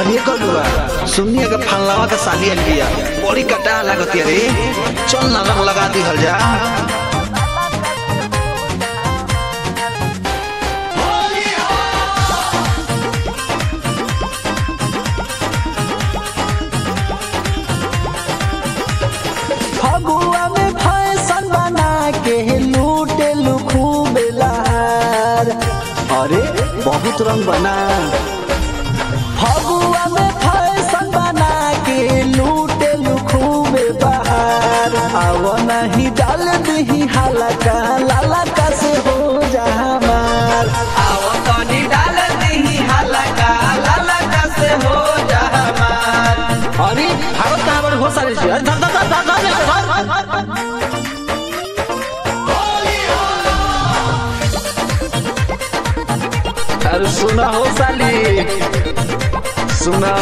अरे कलुआ सुनिए के फलवा के साली आइल बिया बड़ी कटा लागत रे चल ना रंग लगा दी हल जा फगुआ में फैशन बना के लूटे खूब लहार अरे बहुत रंग बना फगुआ में फैशन बना के लूटे खूब बहार आव नहीं डाल दही हलका लालका से हो जा हमार आव तनी डाल दही हलका लालका से हो जा हमार अरे भागत कहाँ बड़े हो सारे जी अरे धर धर धर धर धर धर धर अरे सुना हो साली सुना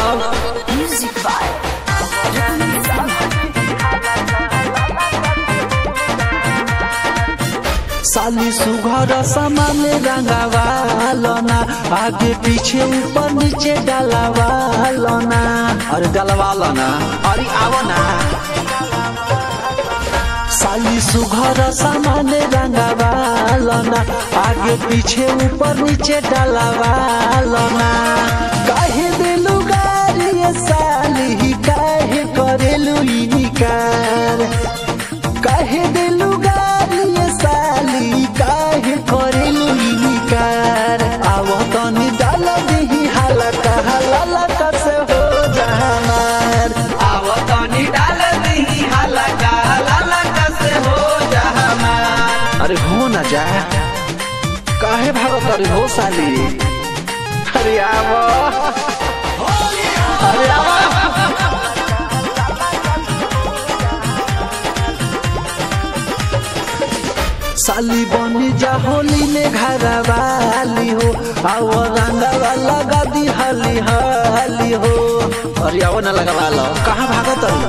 साली सुघर सामान रंगावा लना आगे पीछे ऊपर नीचे डालावा लना अरे डलवा लो ना अरे आवो ना साली सुघर सामान रंगावा लना आगे पीछे ऊपर नीचे डालावा लना काहे दिलु गारी ये साली काहे करेलु इनिकार काहे दिलु गारी ये साली काहे करेलु इनिकार आव तनी डाल देही हलका हलका से हो जहानार आव तनी डाल देही हलका हलका से हो जहानार अरे हो ना जा काहे भागत अरे हो साली अरे आवो अरे आवो साली बनी जा होली में घरा वाली हो आव रंगवा लगा दी हली हली हो अरे आवो ना लगवा लो कहाँ भागत अरे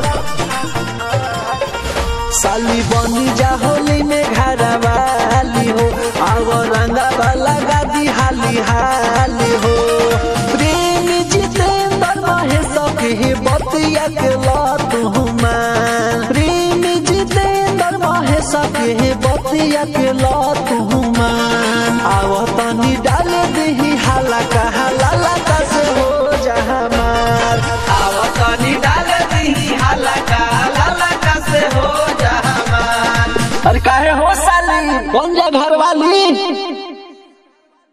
साली बनी जा होली में घरा वाली हो आव रंगवा लगा दी हाली हाली हो प्रेम जितेंद्र महेश के बतिया के लतु मान प्रेम जितेंद्र महेश के बतिया के लतु मान आव तनी डाल दही हलका हलका से हो जहमार आव तनी डाल दही हलका हलका से हो जहमार अरे काहे हो साली कौन जा घर वाली